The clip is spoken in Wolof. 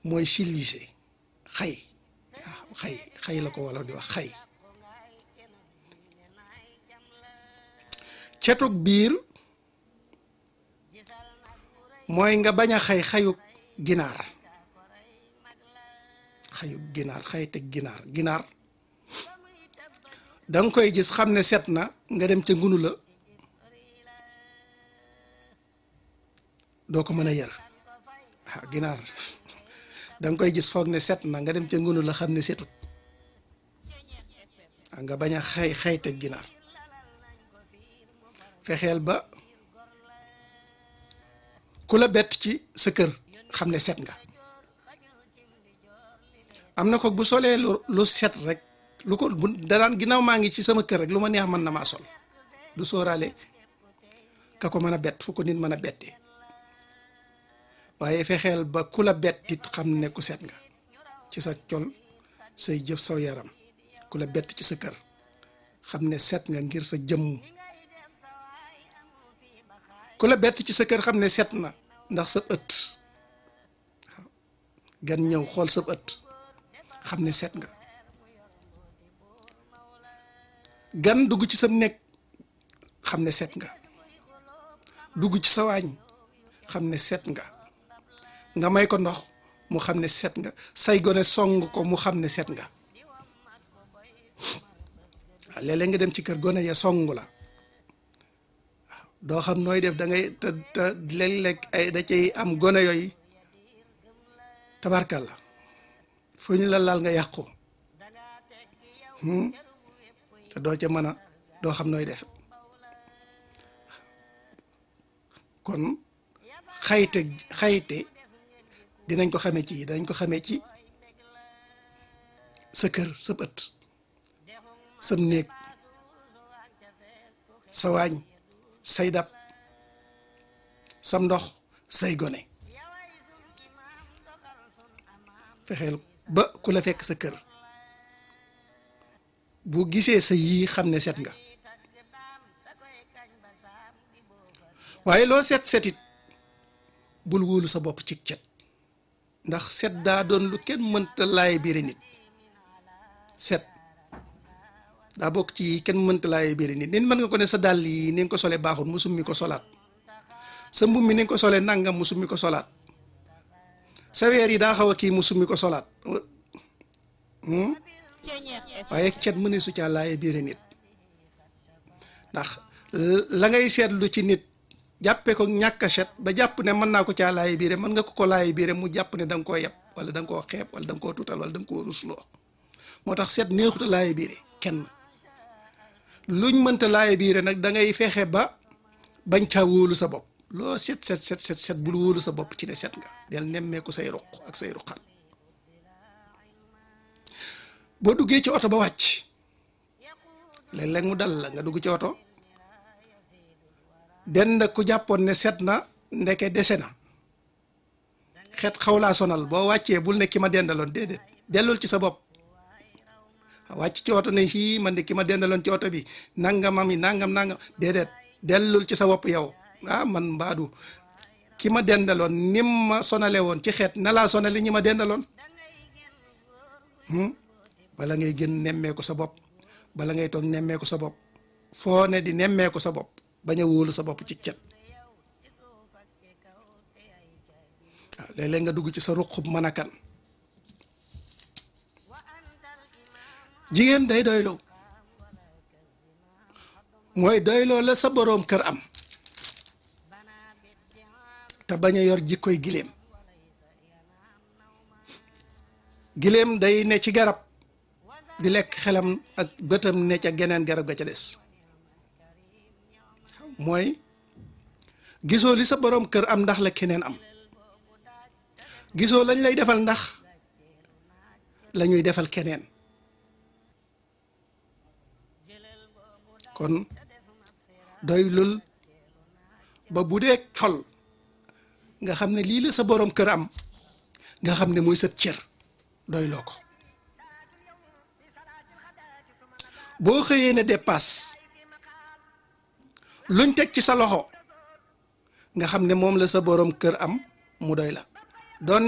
mooy silwise xay waaw xay xay la ko wala di wax xay cetug biir mooy nga bañ a xay xayug ginaar xayug ginaar xay teg ginaar ginaar da nga koy gis xam ne set na nga dem ca ngunu la doo ko mën a yar ah ginaar da nga koy gis foog ne set na nga dem ca ngunu la xam ne setut nga bañ a xay xay teg ginaar fexeel ba ku la bett ci sa kër xam ne set nga am na ko bu solee lu lu set rek lu ko bu danaan ginnaaw maa ngi ci sama kër rek lu ma neex mën na maa sol du sóoraale ka ko mën a bett fu ko nit mën a bettee waaye fexeel ba ku la bettit xam ne ku set nga ci sa col say jëf saw yaram ku la bett ci sa kër xam ne set nga ngir sa jëmm ku la bett ci sa kër xam ne set na ndax sa ëtt gan ñëw xool sa ëtt xam ne set nga gan dugg ci sa nekk xam ne set nga dugg ci sa waañ xam ne set nga nga may ko ndox mu xam ne set nga say gone song ko mu xam ne set nga waaw léeg-léeg nga dem ci kër gone ya song la waaw doo xam nooy def da ngay te te léeg-léeg ay da cay am gone yooyu tabarkal la fu ñu la laal nga yàqu te doo ca mën a doo xam nooy def kon xayte xayte dinañ ko xamee ci dinañ ko xamee ci sa kër sa ëtt sam néeg sa waañ say dab sam ndox say gone fexeel ba ku la fekk sa kër bu gisee sa yii xam ne set nga waaye loo set setit bul wóolu sa bopp ci cet ndax set daa doon lu kenn mënta laay biire nit set daa bokk ci kenn mënta laay biire nit nit mën nga ko ne sa dàll yi ni nga ko solee baaxul mu summi ko solaat sa mbubb mi ni nga ko solee nangam mu summi ko solaat sa weer yi daa xaw a kii mu summi ko solaat waaye cet mëne su caa laay biire nit ndax la ngay seetlu ci nit jàppe ko ñàkk a set ba jàpp ne mën naa ko caa laay biire mën nga ko ko laay biire mu jàpp ne da nga koo yeb wala da nga koo xeeb wala da nga koo tuutal wala da nga koo rusloo moo tax set neexuta laay biire kenn luñ mënta laay biire nag da ngay fexe ba bañ caa wóolu sa bopp loo set set set set set bul wóolu sa bopp ci ne set nga del nemmeeku say ruq ak say ruqan boo duggee ci oto ba wàcc léeg-léeg mu dal la nga dugg ci oto den ku jàppoon ne set na ndeke dese na xet xaw laa sonal boo wàccee bul ne ki ma dendaloon déedéet dellul ci sa bopp wàcc ci oto ne fii man de ki ma dendaloon ci oto bi nangamam yi nangam nangam déedéet dellul ci sa bopp yow ah man mbaadu ki ma dendaloon nim ma sonale woon ci xeet na laa sonale ñi ma dendaloon bala ngay gën nemmeeku sa bopp bala ngay toog nemmeeku sa bopp foo ne di nemmeeku sa bopp bañ a wóolu sa bopp ci cet waaw léeg-léeg nga dugg ci sa ruqub mën a kan jigéen day doyloo mooy doyloo la sa boroom kër am te bañ a yor jikkoy giléem giléem day ne ci garab di lekk xelam ak bëtam ne ca geneen garab ga ca des mooy gisoo li sa boroom kër am ndax la keneen am gisoo lañ lay defal ndax la ñuy defal keneen kon doy lul ba bu dee col nga xam ne lii la sa boroom kër am nga xam ne mooy sa cër doy loo ko boo xëyee ne dépasse luñ teg ci sa loxo nga xam ne moom la sa boroom kër am mu doy la doon